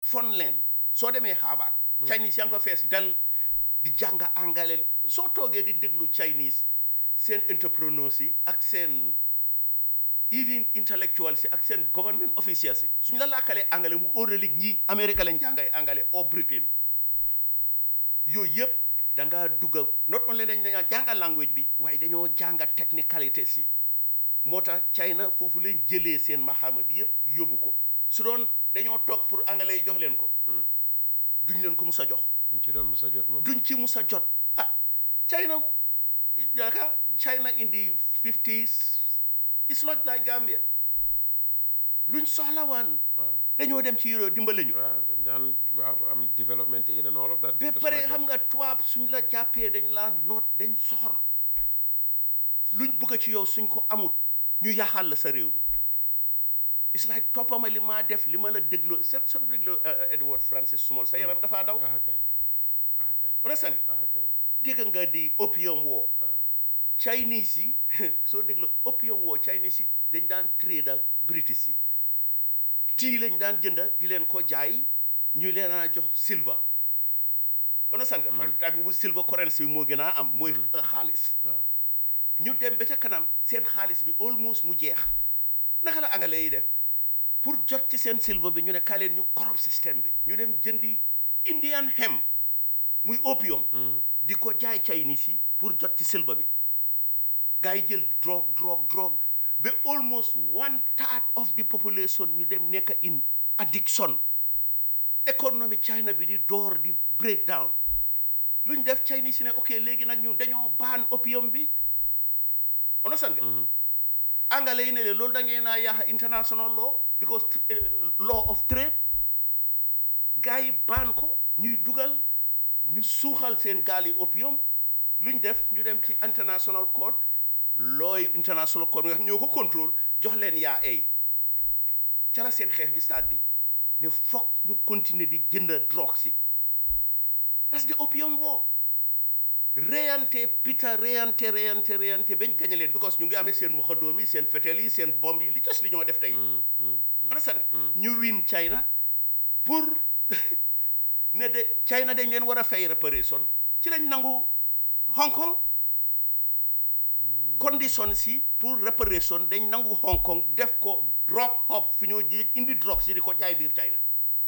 fon leen soo demee Harvard Chinese yaa ngi fa fees del di jàng angale soo toogee di déglu Chinese seen entrepreneurs yi ak seen even intellectuals yi ak seen government officials yi suñ la làkkalee angale mu óoralik ñi Amérique lañ jàngay angale au Britain yooyu yëpp da ngaa dugga not only dañ dañaa jànga language bi waaye dañoo jànga technicalité si moo tax China foofu leen jëlee seen maxaama bi yëpp yóbbu ko su doon dañoo toog pour anglais yi jox leen ko duñ leen ko mus a jox duñ ci doon mos a jot moom duñ ci mus a jot ah China yaaka China in the fifties it's not like Gambia luñ soxla waan waaw dañoo dem ci Europe dimbale ñu waaw dañ daan waaw am development aid and all of that ba Just pare like xam nga tubaab suñ la jàppee dañ laa noot dañ soxor luñ bëgg ci yow suñ ko amut ñu yaxal la sa réew mi it's like toppama li maa def li ma la dégloo sa sa dégloo Edward Francis Small sa yaram dafaa daw ah kay ah kay understand ah kay dégg nga di opium war waaw Chinese yi soo dégloo opium war Chinese yi dañ daan trade ak British yi tii lañ daan jënda di leen ko jaay ñu leen a jox silver understand nga par time bu silver currency bi moo gën a am mooy xaalis waaw ñu dem ba ca kanam seen xaalis bi almost mu jeex naka la anglais yi def pour jot ci seen silver bi ñu ne kaay leen ñu corrupt système bi ñu dem jëndi Indian hem muy opium di ko jaay Chinese yi pour jot ci silver bi gars yi jël drogue drogue drogue ba almost one third of the population ñu dem nekk in addiction économie China bi di door di break down lu ñu def Chinese yi ne ok léegi nag ñun dañoo baan opium bi understand nga angale yi ne leen loolu da ngeen naa yaaxa international law because eh, law of trade gars yi baan ko ñuy dugal ñu suuxal seen gaal yi opium lu ñu def ñu dem ci international court looy international court nga xam ñoo ko contrôle jox leen yaa ay ca la seen xeex bi stade bi ne foog ñu continuer di jënd drogue si that's the opium war reyante pita reyante reyante reyante bañ gañe leen because ñu ngi amee seen moxadoom yi seen fetel yi seen bomb yi li tos li ñoo def tey understand ñu win China pour ne de China dañ leen war a fay réparation ci lañ nangu Hong Kong condition si pour réparation dañ nangu Hong Kong def ko drug hub fi ñoo ji indi drogue si di ko jaay biir China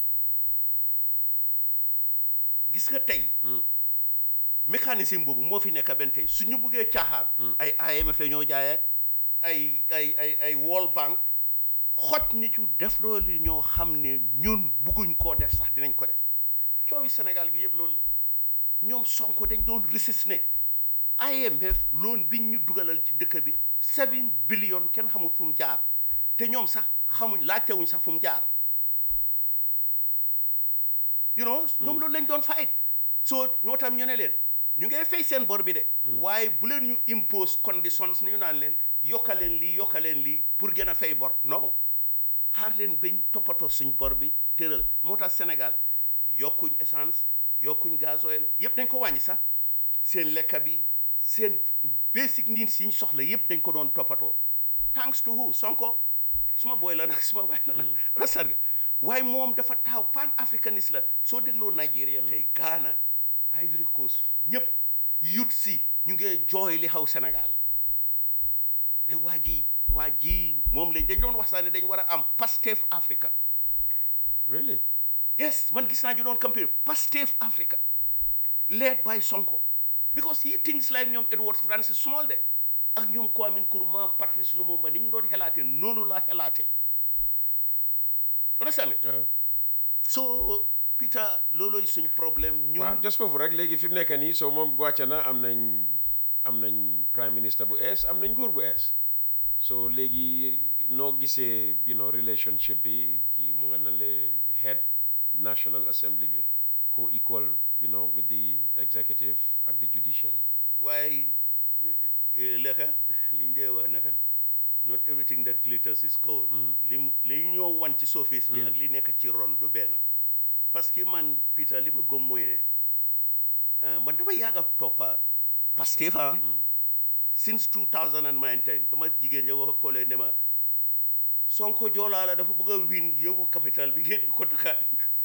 gis nga tey mécanisme boobu moo fi nekk benn tey su ñu buggee caaxaan ay IMF la ñoo jaay ak ay ay ay ay World Bank xoj ni ci def loolu ñoo xam ne ñun bugguñ koo def sax dinañ ko def coowi Sénégal gi yëpp loolu la ñoom Sonko dañ doon resist ne IMF loon biñ ñu dugalal ci dëkk bi seven billion kenn xamul fu mu jaar te ñoom sax xamuñ laajtewuñ sax fu mu jaar you know ñoom loolu lañ doon fight so ñoo tam ñu ne leen ñu ngay fay seen bor bi de waaye bu leen ñu impose conditions ni ñu naan leen yokkaleen lii yokkaleen lii pour gën a fay bor non xaar leen bañ toppatoo suñ bor bi tëral moo tax Sénégal yokkuñ essence yokkuñ gasoil yëpp dañ ko wàññi sax seen lekka bi seen basic needs yi ñu soxla yëpp dañ ko doon toppatoo thanks to who Sonko suma booy la nag suma waay la nag rasar nga waaye moom dafa taaw pan africaniste la soo dégloo Nigeria tey Ghana Ivory Coast ñëpp yut si ñu ngi jooy li xaw Sénégal ne waa ji waa ji moom lañ dañ doon wax sax ne dañ war a am Pastef Africa really yes man gis naa ñu doon campagne Pastef Africa led by Sonko because he thinks like ñoom Edward Francis Small de ak ñoom Kwame Nkrumah Patrice Lumumba ni ñu doon xelaatee noonu laa xelaatee understand nga waaw so Peter loolooy suñ problème ñun waaw just foofu rek léegi fi mu nekk nii soo moom wàcce na am nañ am nañ prime minister bu ees am nañ nguur bu ees so léegi noo gisee you know relationship bi kii mu nga na le head national assembly bi co equal you know with the executive ak the judiciary waaye lekka liñ dee wax naka not everything that glitters is gold lim li ñoo wan ci surface bi ak li nekk ci ron du benn parce que man Peter li ma gëm mooy ne ah, man dama yàgg a toppa Pastef ah since 2019 ba ma jigéen ja wax koolee ne ma Sonko joolaa la dafa bëgg a win yóbbu capital bi génne ko Dakar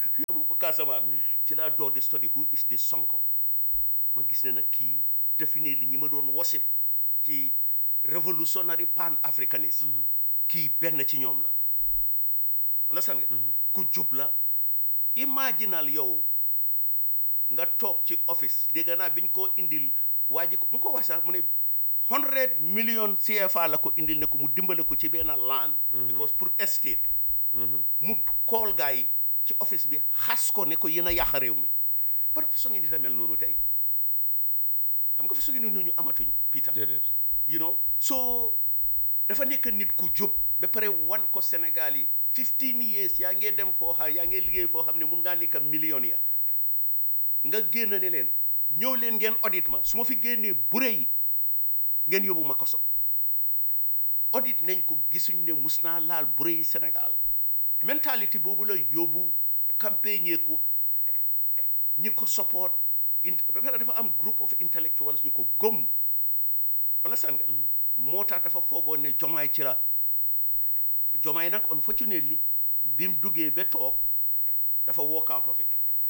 yóbbu ko Casamance ci laa door di study who is this Sonko ma gis ne nag kii définir li ñi ma doon wasip ci revolutionary pan africanisme kii benn ci ñoom la understand nga ku jub la imaginal yow nga toog ci office dégg naa biñ ko indil waa ji ko mu ko wax sax mu ne hundred million CFA la ko indil ne ko mu dimbale ko ci benn land because pour estate mu kool gaa yi ci office bi xas ko ne ko yéen a yàq réew mi par façon ngi nit a mel noonu tey xam nga façon ngi noonu ñu amatuñ Peter déedéet you know so dafa nekk nit ku jub ba pare wan ko Sénégal yi 15 years yaa ngee dem foo xam yaa ngee liggéey foo xam ne mun ngaa nekk millionnaire nga génn ne leen ñëw leen ngeen audit ma su ma fi génnee bure yi ngeen yóbbu ma koso audit nañ ko gisuñ ne mus naa laal bure yi Sénégal mentalité boobu la yóbbu campagne ko ñi ko support int ba pare dafa am group of intellectuals ñu ko gëm understand nga moo tax dafa foogoon ne jomaay ci la jomaay nag unfortunately bi mu duggee ba toog dafa walk out of it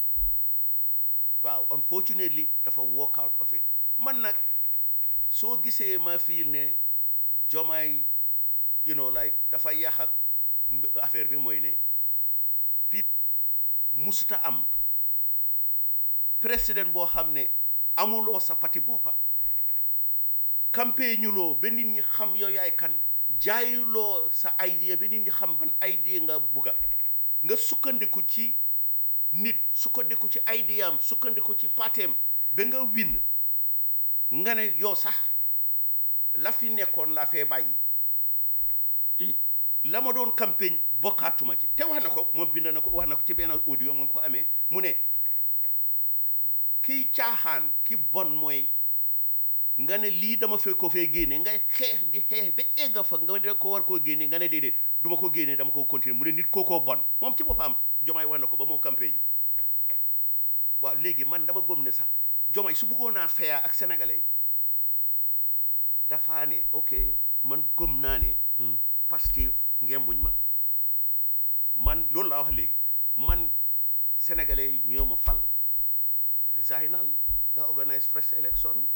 waaw unfortunately dafa walk out of it man nag soo gisee ma fiil ne jomaay you know like dafa yàq ak mb- affaire bi mooy ne pi musuta am président boo xam ne amuloo sa pati boppa campagne ñuloo ba nit ñi xam yow yaay kan jaayuloo sa idea ba nit ñi xam ban idea nga bugga nga sukkandiku ci nit sukkandiku ci idea am sukkandiku ci pateem ba nga win nga ne yow sax la fi nekkoon laa fee bàyyi i la ma doon campagne bokkaatuma ci te wax na ko moom bind na ko wax na ko ci benn audio mu ngi ko amee mu ne kiy caaxaan ki bon mooy nga ne lii dama fee ko fee génne ngay xeex di xeex ba egga fa nga ne ko war koo génne nga ne déedéet du ma ko génne dama ko continuer mu ne nit kookoo bon moom ci boppam jomaay wax na ko ba moo campagne waaw léegi man dama gëm ne sax jomaay su bëggoon naa feyaa ak sénégalais yi dafaa ne ok man gëm naa ne Pastef ngembuñ ma man loolu laa wax léegi man sénégalais yi ñoo ma fal resignal nga organise fresh election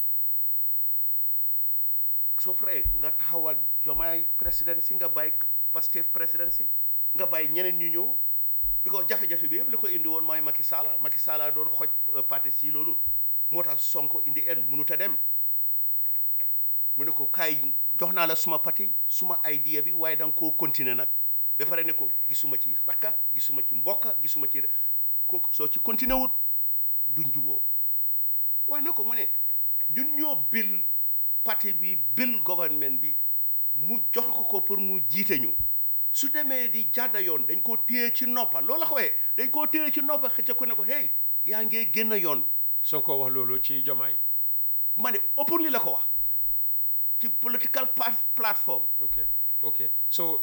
soo free nga taxawal jomaay président si nga bàyyi Pastef président si nga bàyyi ñeneen ñu ñëw because jafe-jafe bi yëpp li ko indi woon mooy Macky Sall Macky Sall doon xoj euh, parti si loolu moo tax Sonko indi en mënut a dem mu ne ko kaay jox naa la suma parti suma idea bi waaye da nga koo continuer nag ba pare ne ko gisuma ci rakka gisuma ci mbokka gisuma ci ko soo ci continuer wut du njuboo wax na ko mu ne ñun ñoo bil parti bi bil gouvernement bi mu jox ko ko pour mu jiite ñu su demee di jàdda yoon dañ koo téye ci noppa loolu la ko waxee dañ koo téye ci noppa xëcc ko ne ko hey yaa ngee génn yoon bi Sonko wax loolu ci jomaay ma ne openly la ko wax ok ci political pa- platform ok ok so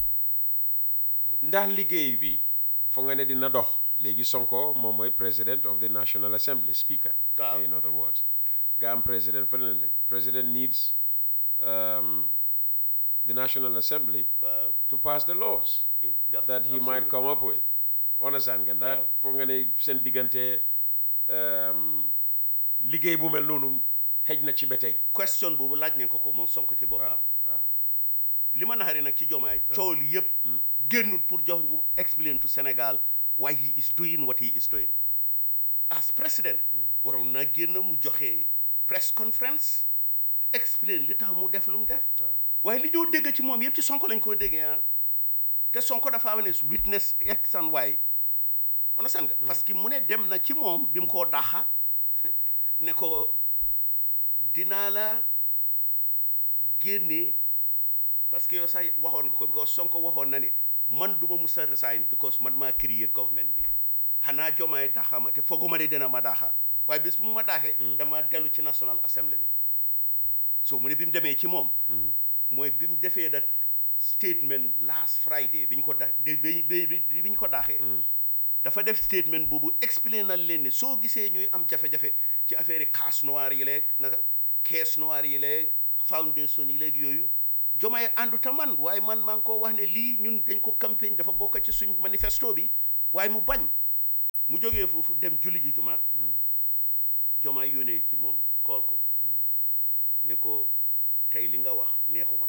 ndax liggéey bi foo nga ne dina dox léegi Sonko moom mooy president of the National Assembly speaker Waaw. in other words nga am president feneen la president needs um, the National Assembly waaw to pass the laws In- daf- that he might come up with understand nga ndax foo nga ne seen diggante um, liggéey bu mel noonu xëj na ci ba tey question boobu laaj nañ ko ko moom Sonko ci boppam waaw waaw li ma naxari nag ci jomaay coow li yëpp génnul pour jox ñu explain to Sénégal why he is doing what he is doing as president waroon naa génn mu joxe press conference explain li tax mu def lu mu def waaye li ñoo dégg ci moom yëpp ci Sonko lañ ko déggee ah te Sonko dafa am ne witness x and y understand nga parce que mu ne dem na ci moom bi mu koo daxa ne ko dinaa la génne parce que yow sax waxoon nga ko because Sonko waxoon na ne man du ma mus a resign because man maa create government bi xanaa jomaay daxa ma te fooguma de dina ma daxa waaye bis bu mu ma daaxee dama dellu ci National Assembly bi so mu ne bi mu demee ci moom mooy bi mu defee that statement last Friday bi ñu ko da bi bi bi bi ñu ko daaxee dafa def statement boobu expliqué na leen ne soo gisee ñuy am jafe-jafe ci affaire yi caisse noire yi leeg naka caisse noire yi leeg foundation yi leeg yooyu jomaay ànduta man waaye man maa ngi koo wax ne lii ñun dañ ko campagne dafa bokk ci suñ manifesto bi waaye mu bañ mu jógee foofu dem julli ji juma joma yónnee ci moom kool ko ne ko tey li nga wax neexuma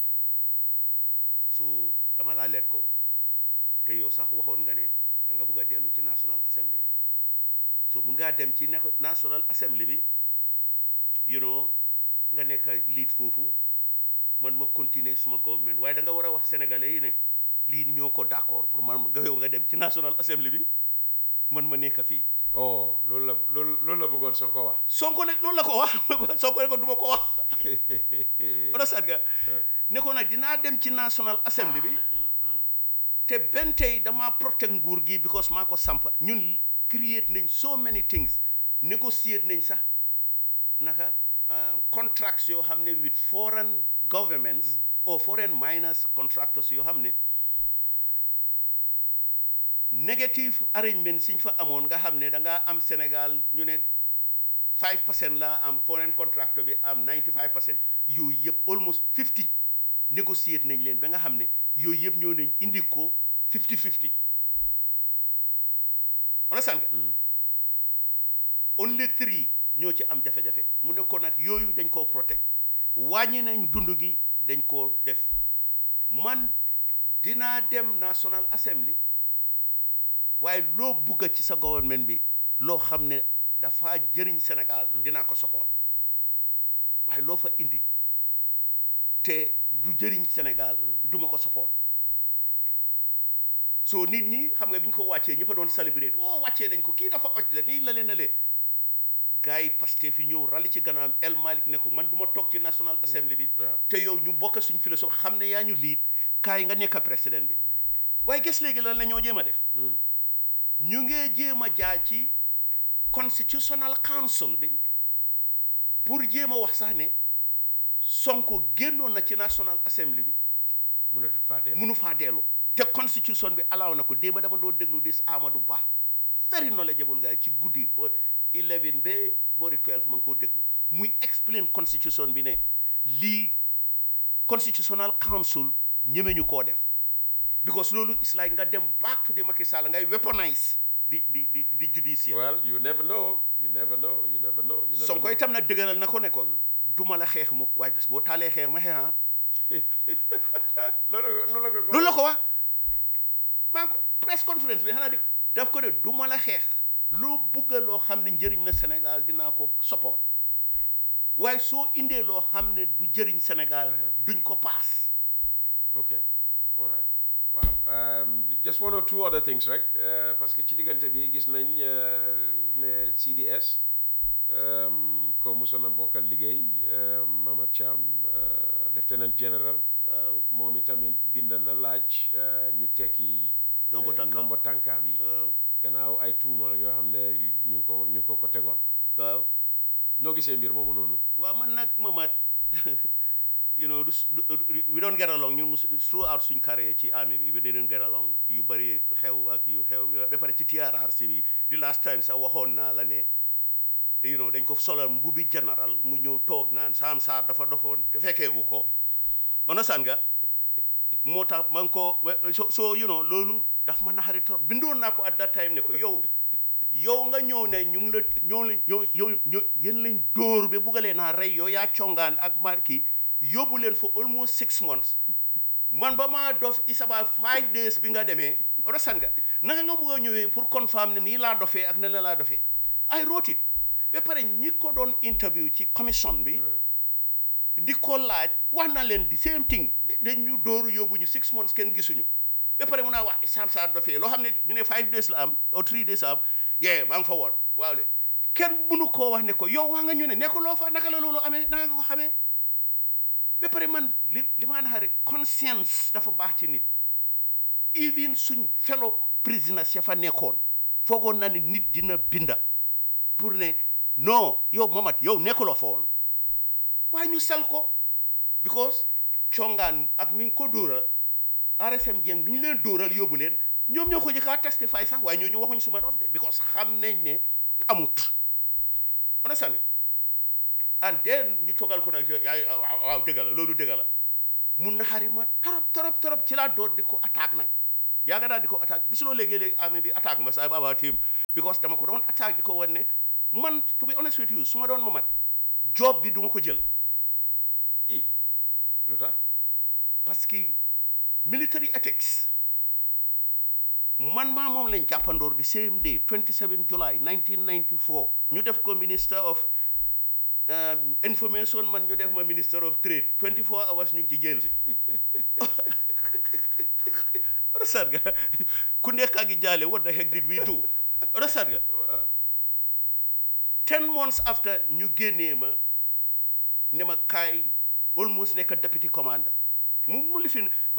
su dama laa leet ko te yow sax waxoon nga ne da nga bugg a dellu ci National Assembly bi so mun ngaa dem ci ne National Assembly bi you know nga nekk lead foofu man ma continuer suma government waaye da nga war a wax sénégalais yi ne lii ñoo ko d'accord pour man nga yow nga dem ci National Assembly bi man ma nekk fii oh loolu la loolu loolu la bëggoon soo ko wax Sonko ne loolu la ko wax Sonko ne ko duma ko wax understand nga ne ko nag dinaa dem ci National Assembly bi te benn tey damaa protect nguur gi because maa ko sampa ñun create nañ so many things negotiate nañ sax naka contracts yoo xam ne with foreign governments or foreign miners contractors yoo xam ne negative arrangement siñ fa amoon nga xam ne da ngaa am Sénégal ñu ne 5 percent laa am foreign contractor bi am 95 percent yooyu yëpp almost 50 négociate nañ leen ba nga xam ne yooyu yëpp ñoo nañ indi ko 50 50 understand nga only three ñoo ci am jafe-jafe mu ne ko nag yooyu dañ koo protect wàññi nañ dund gi dañ koo def man dinaa dem National Assembly waaye loo bugga ci sa government bi loo xam ne dafa jëriñ Sénégal dinaa ko support waaye loo fa indi te du jëriñ Sénégal duma ko support soo nit ñi xam nga bi ñu ko wàccee ñëpp a doon célébrer oh wàccee nañ ko kii dafa oj la nii la leen na lee gars yi Pastef fi ñëw rali ci gannaawam El Malick ne ko man du ma toog ci National Assembly bi waaw. te yow ñu bokk suñ philosophe xam ne yaa ñu liit kaay nga nekk président bi waaye gis léegi lan la ñoo jéem a def ñu ngee jéem a jaar ci constitutional council bi pour jéem a wax sax ne Sonko génnoon na ci National Assembly bi mënatut faa dellu munu faa dellu te constitution bi allow na ko démb dama doon déglu dis Amadou Ba very knowledgeable guy ci guddi ba 11 ba boori 12 ma ngi koo déglu muy explain constitution bi ne lii constitutional council ñemeñu koo def because loolu is like nga dem back to the Macky Sall ngay weaponize di di di di judicial well you never know you never know you never know you never Sonko itam nag dëgëral na ko ne ko duma la xeex mu waaye bés boo taalee xeex ma xeex ah know. loolu loolu la ko loolu la ko wax maa ngi ko press conference bi xanaa di daf ko de du ma la xeex loo bugga loo xam ne njëriñ na Sénégal dinaa ko support waaye soo indee loo xam ne du jëriñ Sénégal duñ ko paas ok all right waaw um, just one or two other things rek uh, parce que ci diggante bi gis nañ uh, ne CDS um, ko musoon a bokkal liggéey uh, Mamad Cham uh, lieutenant general waaw moom itamit bind na laaj uh, ñu tekki Ndombo uh, tànkaam. ndombo tànkaam yi waaw gannaaw ay tuuma yoo xam ne ñu ngi ko ñu ngi ko ko tegoon waaw noo gisee mbir moomu noonu waaw man nag Mamat you know du s- du- du- we don't get along ñun mus- throughout suñ carrière ci army bi we didn't get along yu bëri xew ak yu xew ba pare ci TRRC bi di last time sax waxoon naa la ne you know dañ ko solal mbubi général mu ñëw toog naan Sam Sarr dafa dofoon te fekkeewu ko understand nga moo tax man ko we- so so you know loolu daf ma naxari trop bindoon naa ko at that time ne ko yow yow nga ñëw ne ñu ngi la ñoo la yow yow ñoo yéen lañ dóor ba buggalee naa rey yow yaa congaan ak ma kii yóbbu leen for almost six months man ba maa dof is about five days bi nga demee understand nga naka nga bugg a ñëwee pour confirm ne nii laa dofee ak ne la laa dofee I wrote it ba pare ñi ko doon interview ci commission bi di ko laaj wax na leen di same thing dañ ñu dóoru yóbbu ñu six months kenn gisuñu ba pare mun naa wax Sam Sarr dofee loo xam ne ñu ne five days la am or three days la am yee maa ngi fa woon waaw le kenn mënu koo wax ne ko yow wax nga ñu ne nekkuloo fa naka la loolu amee naka nga ko xamee ba pare man li li ma naxare conscience dafa baax ci nit even suñ fellow prisoners ya fa nekkoon foogoon na ne nit dina binda pour ne non yow Mamat yow nekkuloo fa woon waaye ñu sel ko because congaan ak mi ngi ko dóoral RSM Dieng bi ñu leen dóoral yóbbu leen ñoom ñoo ko jëkkaa testify sax waaye ñooñu waxuñ suma dof de because xam nañ ne amut understand nga and then ñu togal ko nag yaay waaw waaw dëgg la loolu dëgg la mu naxari ma torop torop torop ci laa door di ko attaque nag yaaga naa di ko attaque gisuloo léegi-léegi ami di attaque ma sa about him because dama ko doon attaque di ko wan ne man to be honest with you su ma doon ma mat job bi duma ko jël i lu tax parce que military ethics man maa moom lañ jàppandoor di same day 27 July 1994 ñu def ko minister of um, information man ñu def ma minister of trade 24 hours ñu ngi ci jël bi understand nga ku nekk a ngi jaale what the heck did we do understand nga ten months after ñu génnee ma ne ma kaay almost nekk deputy commander mu mu lifin